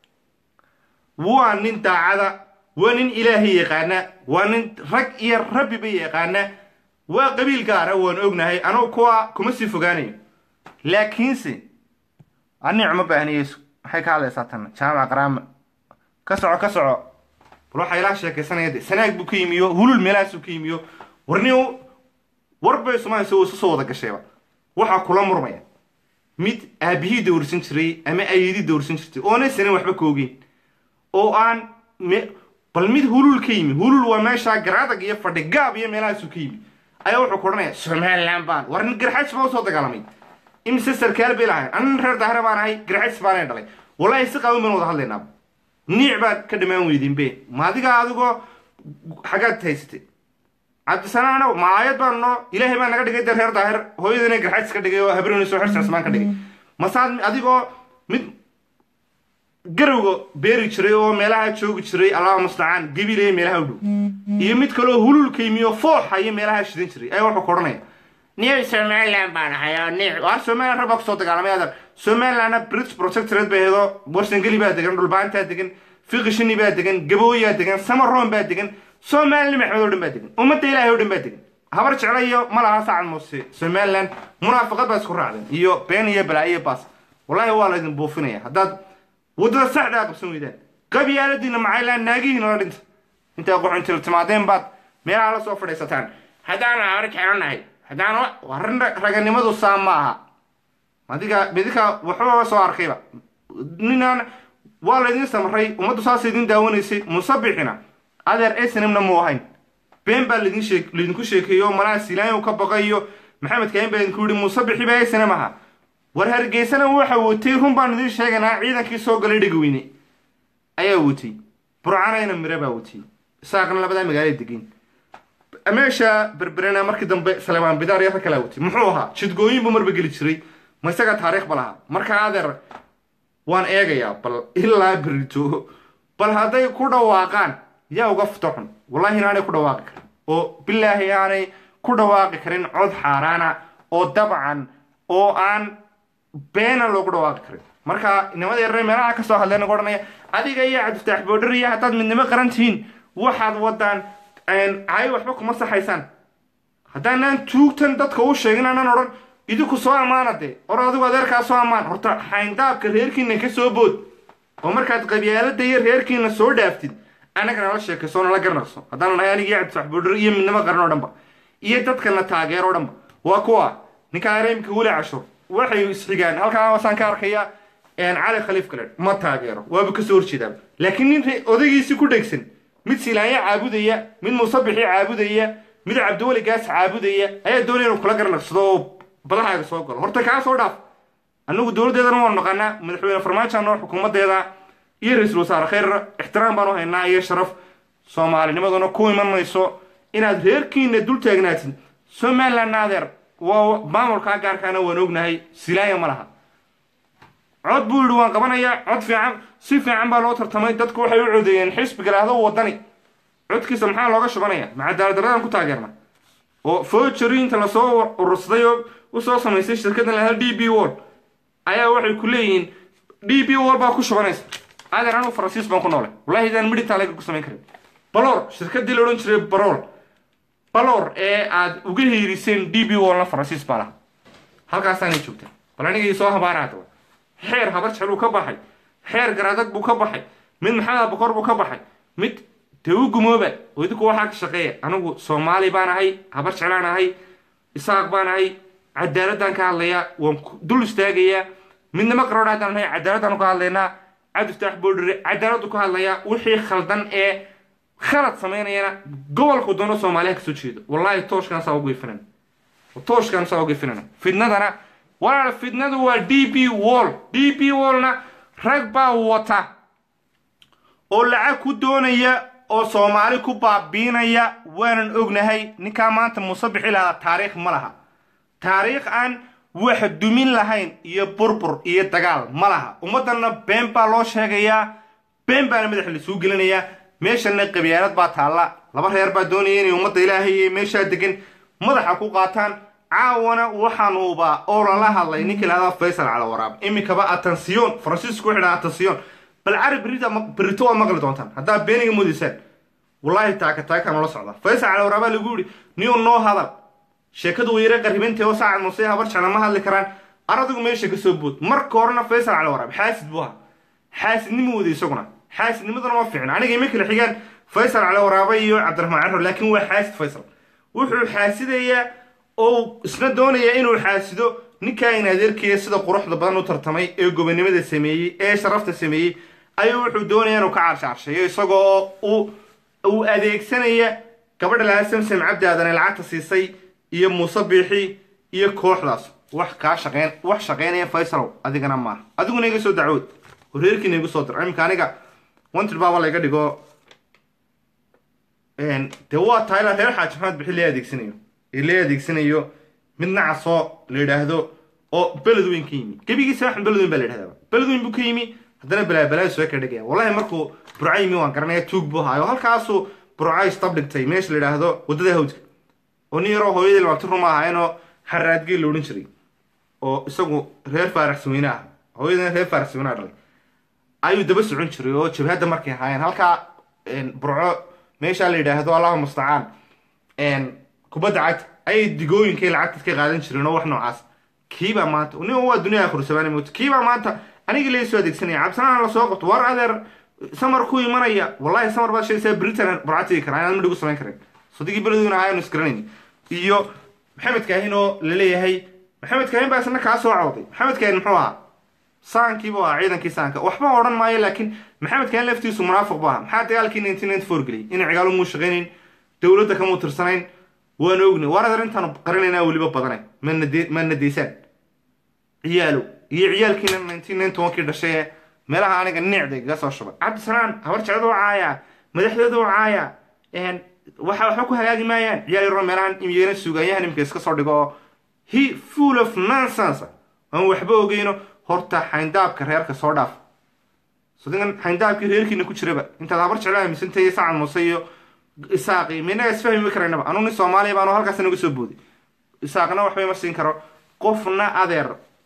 waa nin daacada waa nin ilaahay yaqaana waa nin rag iyo rabbiba yaqaana waa qabiil gaara waan ognahay anugu kuwa kuma sii fogaanayo laakiinse anic ma baahniyeyso maxay ka hadlaysaa tan jaamac qaraama ka soco ka soco bal waxaa ilaa sheekaysanaya de sanaag buu ka yimiyo hulul meelahaasuu ka yimiyo warni warbay somaaliya uu isu soo wada gashayba waxaa kula murmaya mid aabihii dawrsan jiray ama ayadii dawrsan jirtay oona sanin waxba ka ogeyn oo aan bal mid hulul ka yimi hulul waa meeshaa garaadag iyo fadhi gaab iyo meelahaasuu ka yimi ayaa wuxuu ku odhanaya somaliland baan war nin garxajs baa usoo dagaalamay imise sarkaal bay lahayn anan reer daahre baan ahay garxajs baanay dhalay wallahi si qaawan baan wada hadlaynaaba niic baad ka dhammaan weydin be ma adiga adigoo xaggaad haysatay cabdisanaano ma aayad baan noo ilaahay baa naga dhigay de reer daahir hooyadina garxajs ka dhigay oo habroni soo xirsaasmaan ka dhigay masaad adigoo mid garowga beeri jiray oo meelaha joogi jiray allahuma mustacaan gabiley meelaha u dhow iyo mid kaleo hululka yimiyo fooxa iyo meelaha shidan jiray ayaa wuxuu ku odhanaya niy somaliland baan ahay oo ni waa somaliland rag baa kusoo dagaalamay adeer somalilandna british protectorate bay aheedo warsangeli baa degan dhulbaantaa degan fiqishini baa degan gabooyaa degan samaroon baa degan somaliland maxmed oo dhan baa degan ummadda ilaahay oo dhan baa degan habar jecla iyo ma laha sacad muuse somaliland munaafiqad baa isku raacdeen iyo been iyo balaayo baas wallahi waa laydin buufinaya haddaad waddada saxdaa qabsan weydaan qabyaaladiina macaylaan naagihiina la dhinta intaa qoxuntil timaadeen baad meelaha la soo fadhiisataan haddaan habar jeclanahay haddaan warin raganimadu saa ma aha adiga midika waxbaba soo arkayba ninaan waa laydin samray ummaddu saas idin daawanaysay musabixina adeer snmna mu ahayn been baa laydin shee laydinku sheekeeyo malaha silaanyow ka baqayo maxamed kaahin baa idinku yihi musabixi baa snm aha war hargeysana waxa watay run baan idiin sheeganaa ciidankii soo galay dhegaweyne ayaa watay burcanayna mire baa watay isaaqna labadaa magaala degeen meesha berberena markii dambe salemaan bidaar iyo rag kalaa watay muxuu ahaa jidgooyin buu marba geli jiray ma isaga taariikh ba lahaa marka adeer waan eegayaa bal ilaa berito bal hadday ku dhawaaqaan yaa uga futo xun wallahi inaanay ku dhawaaqi karin oo bilaahi aanay ku dhawaaqi karin cod xaaraana oo dabcan oo aan beena loogu dhawaaqi karin marka inamada yarare meelaha kasoo hadleen nagu odhanaya adiga iyo cabdifataax boodhar iyo haddaad midnimo qaran tihiin waxaad wadaan cayo waxba kuma saxaysaan haddaanaan tuugtan dadka u sheegin aanan odhan idinku soo ammaana dee or adigu adeerkaa soo ammaan horta xayndaabka reerkiina ka soo bood oo markaad qabyaalada iyo reerkiina soo dhaaftid annagana la sheekayso nala garnaqso haddaan nahay anigi iyo cabdifataax boodhar iyo midnimo qaran oo dhanba iyo dadkana taageero o dhanba waa kuwa ninkaa areemka weli cashur waxay isxigaan halkaa wasaan ka arkaya cali khaliif kale ma taageero waaba kasoo horjeedaa laakiin nin odaygiisi ku dhegsan mid silaanya caabudaya mid musabixii caabudaya mid cabdiweli gaas caabudaya ayaa doonaya inuu kula garnaqsado oo badahaaga soo galo horta kaa soo dhaaf annagu dowladdeedana waanu naqaanaa madaxweyne farmaajo noo xukuumadeeda
iyo ra-iisul wasaare khayr ixtiraam baan u haynaa iyo sharaf soomaalinimaduna ku iman mayso inaad reerkiina dul taagnaatid somaliland adeer waa maamulkaa gaarkaana waan ognahay silaaya ma laha cod buu yidhi waan qabanayaa cod fiican si fiican baa loo tartamay dadku waxay u codeeyeen xisbiga lahdo wadani codkiisa maxaa looga shubanaya macadaaladaradan ku taageerna oo fojeriinta lasoo urursaday oo usoo samaysay shirkadan lahdo d b wall ayaa waxay ku leeyihiin d b wall baa ku shubanaysa adeer anu faransiis baan ku noolay wallahi idaan midhitaalega ku samayn karin balor shirkadii la odhan jiray barol balor ee aad uga hiiriseen d b wallna faransiis baa laha halkaasaanay joogtaa bal anigii soo habaara hadaba xeer habar jecluu ka baxay xeer garaadag buu ka baxay mid maxamed abakor buu ka baxay mid dee u gumooba oo idinku waxaa ka shaqeeya anigu soomaali baan ahay habar jeclaan ahay isaaq baan ahay cadaaladaan ka hadlayaa waan dul istaagayaa midnimo qaroodha haddaan ahay cadaaladaan ka hadlaynaa cabdiftaax boodhire cadaaladu ka hadlayaa wixii khaldan ee khalad samaynayana gobolku doono soomaaliya kasoo jeedo wallahi tooshkan saa ugu ifinan tooshkan saa ugu ifinana fidnadana walaal fidnadu waa d b wall d b wallna rag baa wata
oo lacag ku doonaya oo soomaali ku baabiinaya waanan ognahay ninkaa maanta muuse bixi lahaa taariikh ma laha taariikh aan wax dumin lahayn iyo burbur iyo dagaal ma laha ummaddanna been baa loo sheegayaa been baana madaxa lasuu gelinayaa meeshanna qabyaalad baa taalla laba reer baa doonaya inay ummadda ilaahay iyo meeshaa degan madaxa ku qaataan caawana waxaanuuba oo lala hadlay ninka lahada faysal cala waraab iminkaba atansiyon faransiisku wuxuu dhaha atansiyon bal cari berita berito waa maqli doontaan haddaa beeniga mudaysaan wallaahi taaka taaka nala socda faysal cala waraabaa lagu yidhi niyo noo hadal sheekadu wayre qarribintee oo saacad muuse habar jecla ma hadli karaan aradigu meesha ka soo bood marka horena faysal cala waraab xaasid buu ahaa xaasidnimo wada isaguna xaasidnimaduna ma fiicna aniga ima kala xigaan faysal cala waraaba iyo cabdiraxmaan carro laakiin waa xaasid faysal wuxuu xaasidayaa oo isna doonaya inuu xaasido ninkaa in adeerkiya sida quruxda badan u tartamay ee gobonimada sameeyey ee sharafta sameeyey ayuu wuxuu doonaya inuu ka caarsharsheeyo isagoo uu adeegsanaya gabadha lahaa samsam cabdi aadan lacagta siisay iyo muuse biixi iyo kooxdaas wax kaa shaqeyn wax shaqeynaya faysalow adigana maaha adiguna iga soo dacwood horeerkiina igu soo dir imika aniga wanted baaba layga dhigo dee waa tahay la reer xaaji maxamed bixi lee adeegsanayo ee lee adeegsanayo mid nacasoo la yidhaahdo oo beled weyn ka yimi gebigiisa waxan beled weyn baa la yidhahdaa beled weyn buu ka yimi haddana balaabalaa soo ka dhigaya wallahi markuu burco yimi waan garanaya tuug buu haayo halkaasuu burco istab dhigtay meesha la yidhaahdo waddada hawdka oo nin yaroo hooyadii labaati ruma ahaynoo xaraadgeel la odhan jiray oo isagu reer faaraxsaweyne ah hooyadina reer faaraxsaweyne dhalay ayuu daba socon jiray oo jabhadda markay ahaayeen halkaa burco meeshaa la yidhaahdo allahu mustacaan kubadda cagta ayay digooyinkay lacagta ka qaadan jireen oo wax noocaas kiibaa maanta nin waa duniya akhrisabaani moota kiibaa maanta anigii laga soo adeegsanaya cabsanaan lasoo qabto war adeer samar ku imanaya wallahi samar baad sheegaysaa britain burcatigi karaa inaan midhigu samayn karin sadigii beledweyne ahaayanu isgaranayn iyo maxamed kaahin oo la leeyahay maxamed kaahin baa isna kaa soo cawday maxamed kaahin muxuu ahaa saankiibuu ahaa ciidankii saanka waxba odhan maayo laakiin maxamed kaahin laftiisu munaafiq bu ahaa maxaa dagaalkii nineteen ninety four geliyay inay cigaalo muu shaqaynayn dowladda kamuu tirsanayn waan ogni waar adeer intaanu qarinaynaa weliba badanay mana deysaan ciyaalow iyo ciyaalkiina nineteen ninety one kii dhashay ee meelaha aniga nicda igaga soo shubay cabdisalaan habar jecdu u caaya madaxdooda u caaya waxa waxba ku hagaagi maayaan ciyaal yaroo meelahan imyeena suugaanyahan imika iska soo dhigo oo he full of nonsense aan waxba ogeyno horta xayndaabka reerka soo dhaaf sodigan xayndaabkii reerkiina ku jiraba intaad habar jeclo aaminsantahay sacad muuse iyo isaaqi minaga isfahmi karaynaba anuu nin soomaaliya baanu halkaas inaga soo booday isaaqna waxba ima siin karo qofna adeer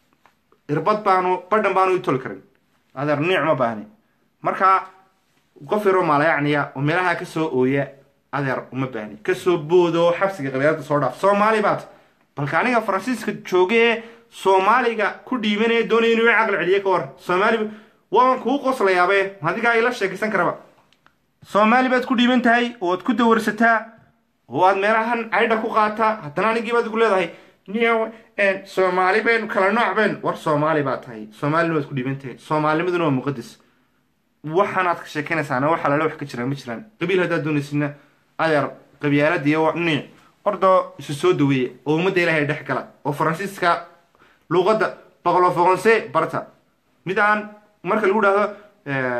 irbad baanu badhan baanu i toli karin adeer niic ma baahni marka qof yaroo maalayacniya oo meelaha kasoo ooya adeer uma baahni kasoo boodo xabsiga qabyaalada soo dhaaf soomaali baad balka aniga faransiiska jooga ee soomaaliga ku dhiibanaya doonaya inuu i caqli celiye ka war soomaali waan kuu qoslayaabee adigaa ila sheekaysan karaba soomaali baad ku dhiiban tahay oad ku dawarsataa oo aad meelahan caydha ku qaataa haddana anigii baad igu leedahay niyo soomaali baynu kala nooc baynu war soomaali baa tahay soomaalina waad ku dhiiban tahay soomaalinimaduna waa muqadas waxaanaad ka sheekanaysaana waxa lale wax ka jiraan ma jiraan qabiil haddaad doonaysina adeer qabyaalada iyo niic ordoo isu soo daweeya oo ummadda ilaahay dhex gala oo faransiiska luuqadda boqolo foqonse barta mid aan marka lagu dhahdo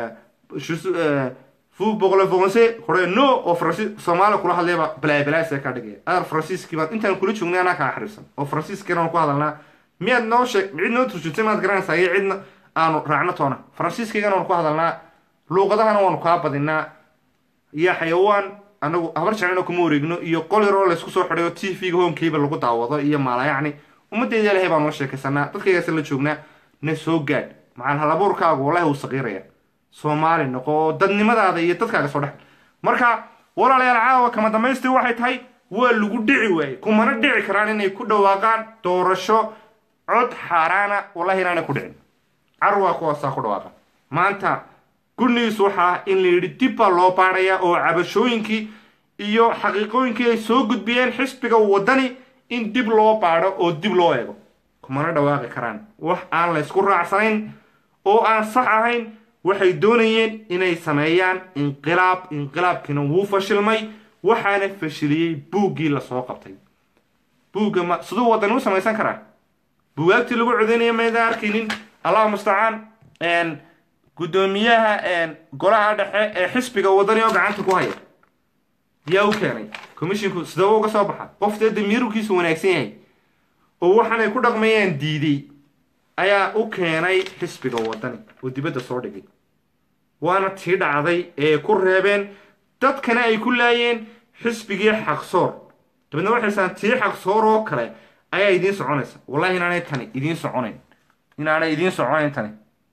fu boqole fonse hore no oo faransi soomaaliya kula hadlayba balaabalaasaa ka dhigaya adar faransiiskii baad intaan kula joognay anaa kaa xariirsan oo faransiiskana aan ku hadalnaa miyaad noo sheeg cid noo turjurtay maad garanaysaa iyo cidna aanu raacno toona faransiiskaygana waanu ku hadalnaa luuqadahana waanu kaa badinaa iyo xayawaan anagu habar jeclina kuma wareegno iyo qol yar oo laysku soo xidhay oo t v-ga honkeyba lagu daawado iyo maalayacni ummaddeeda ilahay baanu la sheekaysanaa dadkaygaasa la joognaa na soo gaadh macal halabuurkaagu wallahi wuu saqiiraya soomaali noqo oo dadnimadaada iyo dadkaaga soo dhex marka walaalayaal caawa kama damaystii waxay tahay waa lagu dhici waayey kumana dhici karaan inay ku dhawaaqaan doorasho cod xaaraana wallahi inaanay ku dhicin carwaa kuwaasaa ku dhawaaqa maanta gudnigiis waxaa in la yidhi dib baa loo baadhaya oo cabashooyinkii iyo xaqiiqooyinkii ay soo gudbiyeen xisbiga waddani in dib loo baadho oo dib loo eego kumana dhawaaqi karaan wax aan laysku raacsanayn oo aan sax ahayn waxay doonayeen inay sameeyaan inqilaab inqilaabkiina wuu fashilmay waxaana fashiliyey buuggii lasoo qabtay buugga ma siduu waddani u samaysan karaa buugaagtii lagu codeynaya mayda arkaynin allahu mustacaan guddoomiyaha golaha dhexe ee xisbiga waddani oo gacanta ku haya yaa u keenay commishinku sidee uga soo baxa qof dee damiirkiisu wanaagsan yahay oo waxaanay ku dhaqmayaan diiday ayaa u keenay xisbiga waddani oo dibadda soo dhigay waana tii dhacday ee ku reebeen dadkana ay ku laayeen xisbigii xaqsoor dabeedna waxay saan tii xaqsoor oo kale ayaa idiin soconaysa wallahi inaanay tani idiin soconayn inaanay idiin soconayn tani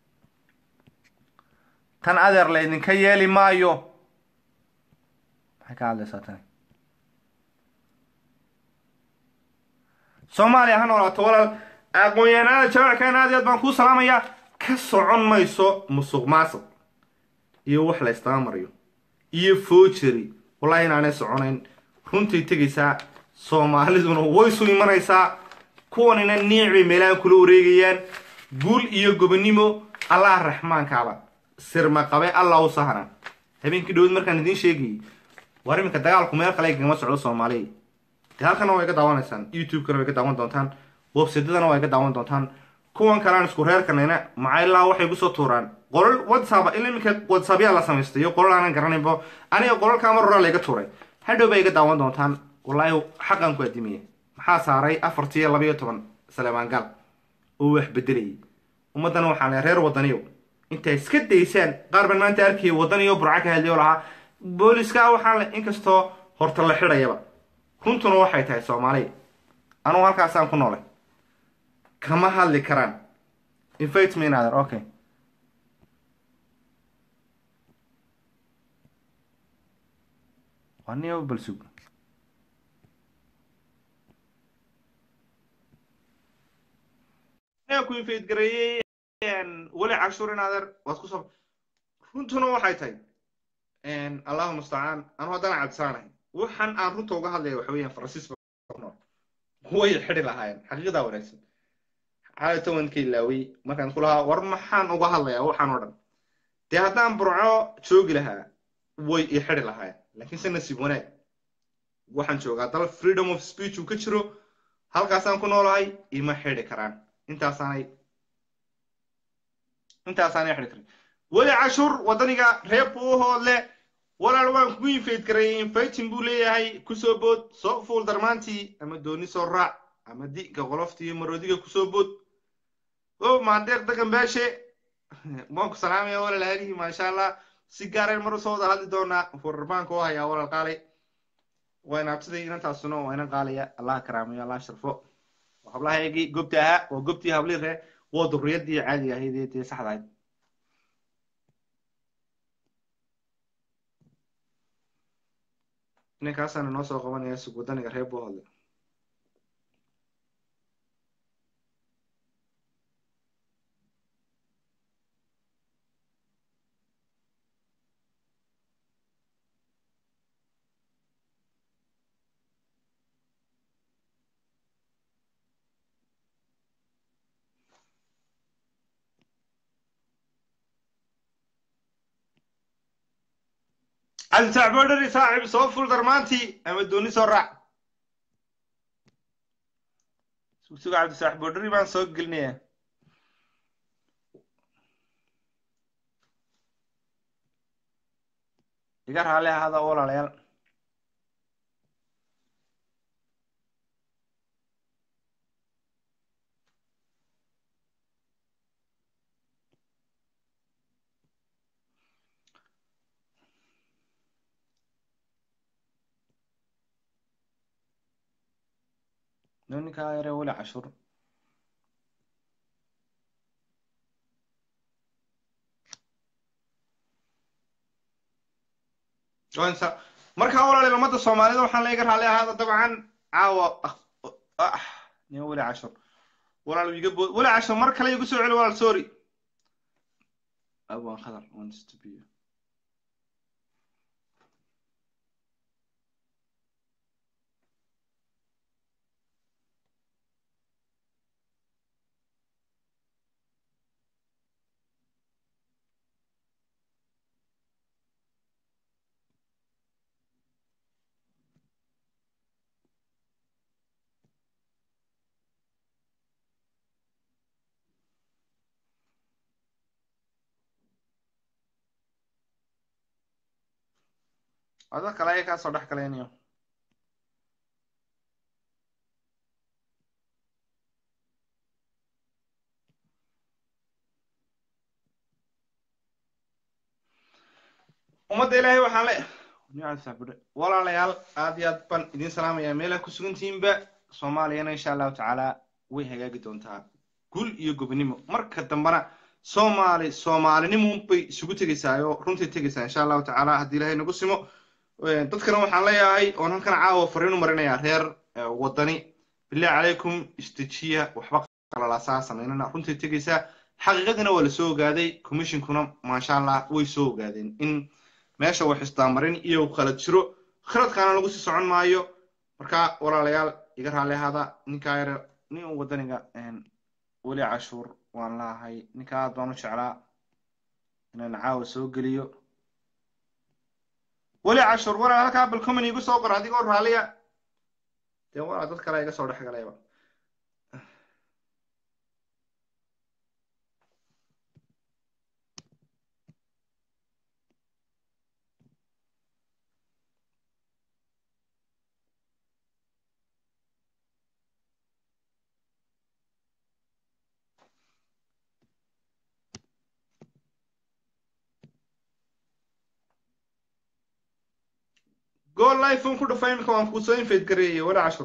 tan adeer laydinka yeeli maayo maxay ka hadlaysaa tani soomaaliya ha noolaato walaal aqoon-yahanada jawaackan aad i aad baan kuu salaamayaa ka socon mayso musuq maasuq iyo wax la ystabamariyo iyo foojeri wallahi inaanay soconayn runtii tegaysaa soomaaliduna waysu imanaysaa kuwanina niic bay meelahan kula wareegayaan guul iyo gobonimo allah raxmaankaaba sirma qabe allah u sahran habeenkii dhowad markaan idiin sheegayay war iminka dagaalku meel kale kagama socdo soomaaliya de halkana waa iga daawanaysaan youtube-kana waa iga daawan doontaan websidadana waa iga daawan doontaan kuwan kalean isku reerkanayna macailaa waxay kusoo tuuraan qolal whatsapp ila iminka whatsappyaa la samaystay iyo qolal aanan garanaybo aniga qolalkaa mar horaa layga tuuray hadhow baa iga daawan doontaan wallaahi xaqan ku adimiya maxaa saaray afartii iyo labayo toban saleebaan gal oo wax bedelayay ummaddana waxaan lehay reer waddaniyow intay iska daysaan qaar baan maanta arkayay waddaniyo burca ka hadlay oo lahaa booliska waxaan le inkastoo horta la xidhayaba runtuna waxay tahay soomaaliya anugu halkaasaan ku noolay kama hadli karaan invite me another okay waa niyo balsug ku invite gareeyey weli cashuur inaader waad ku soo runtuna waxay tahay allahu mustacaan anu haddana cadsaanahay waxaan aan runta uga hadlaya waxa weeyaan faransiis nool way xidhi lahaayeen xaqiiqadaa wanaagsan xaalata waan ka ilaaway markaan ku lahaa war maxaan uga hadlayaa waxaan oo dhan dee haddaan burco joogi lahaa way i xidhi lahaayeen laakiin se nasiib wanaag waxaan joogaa dal freedom of speech uu ka jiro halkaasaan ku noolahay ima xidhi karaan intaasaanay intaasaanay xidhi karan weli cashuur waddaniga reer buuhoodle walaal waan kugu infayt gareeyay infaytin buu leeyahay kusoo bood soo fuul darmaantii ama dooni soo raac ama di'ga qolofta iyo maroodiga kusoo bood o maandeeq dagan baashe waan ku salaamaya walaal haalihi maasha allah si gaareen mar usoo wada hadli doonaa furarbaanka oo hayaa walaal qaalay waa inaabtiday inantaasuna waa inan qaalaya allah karaamayo allah sharfo hablahaygii gobta ahaa waa gobtii hablii ree waa durriyadii caadiga ahayd ee dee saxda ahayd ninkaasana noo soo qabanaya sug waddaniga reer buuhodle cabditac boodhari saaxib soo ful darmaantii ama dooni soo raac sugsuga cabdisaax boodhari baan soo gelinayaa
iga raalli ahaada walaalayaal ninkaa yare weli cashur markaa walaalayaal ummadda soomaalida waxaan la iga raalli ahaada dabcan caawa nin weli cashur walaal iga bood weli cashur mar kale igu soo celi walaal sorry abwan khadar wants to be ada kale ayaa kaa soo dhex galaynayo ummadda ilaahay waxaan le walaalayaal aad iyo aad baan idiin salaamayaa meelaha ku sugantihiinba soomaaliyana insha allahu tacaala way hagaagi doontaa gul iyo gobonimo marka dambena soomaali soomaalinimo bay isugu tegaysaa oo runtii tegaysaa insha allahu tacaala haddii ilaahay nagu simo dadkana waxaan leeyahay oon halkan caawa fariinu marinayaa reer wadani bilahi calaykum istijiya waxba qalalaasaa samaynana runtii tegaysaa xaqiiqadina waa lasoo ogaaday commissionkuna maasha allah way soo ogaadeen in meesha wax isdaamarin iyo khalad jiro khaladkaana lagu sii socon maayo marka walaalayaal iga raalli ahaada ninkaa yare nin wadaniga weli cashuur waan laahay ninka aad baan u jeclaa inaan caawa soo geliyo weli cashur walaal halkaa balcomin igu soo qor adigoo raalliya dee walaa dad kale iga soo dhex galayba gool lifon ku dhufay imika waan kuusoo infeyd gareeyey weli cashur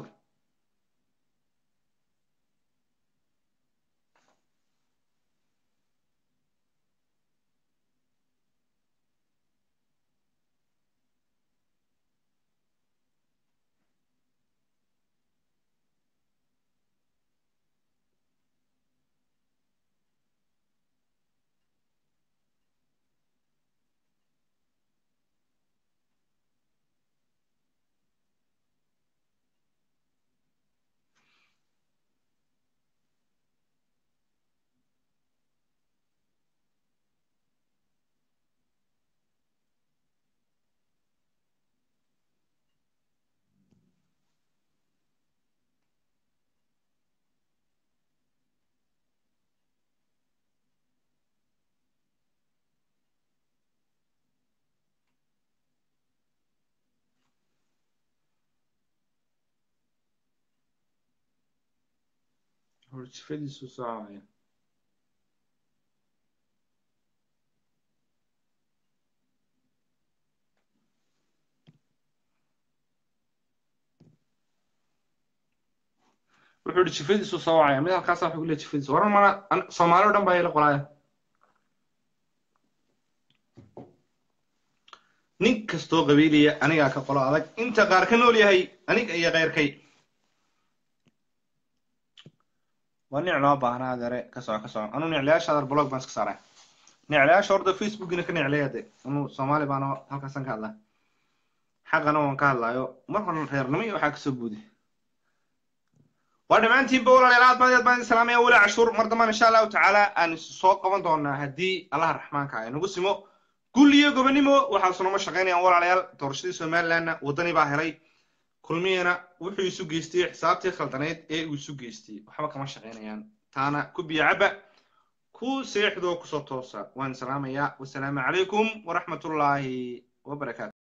horjifadiisu soocaya wuxuu ihi jifadiisu soocaya mid halkaasa wuxuu kule jifadiisu waran mana soomaali o dhan baa ila qolaaya nin kastoo qabiiliya anigaa ka qolo adag inta qaar ka nool yahay aniga iyo keyrkay waa nic loo baahnaa adeere ka soco ka soco anuu niclayaasha adeer blog baan iska saaray niclayaasha horda facebookina ka niclaya de anuu soomaali baana halkaasan ka hadlaa xaqana waan ka hadlaayo mar hore reernimo iyo waxaa kasoo buudi waa dhammaantiinba walaalayaal aad baan aad baan idin salaamaya weli cashuur mar dambaan insha allahu tacaala aan soo qaban doonaa haddii allaha raxmaanka ay nagu simo gul iyo gobonimo waxaasu nama shaqaynayaan walaalayaal doorashadii somalilandna waddani baa helay kulmiyana wuxuu isu geystay xisaabtii khaldanayd ee uu isu geystay waxba kama shaqaynayaan taana ku biyo caba ku seexdoo kusoo toosa waan salaamayaa wasalaamu calaykum waraxmatullaahi wabarakaatu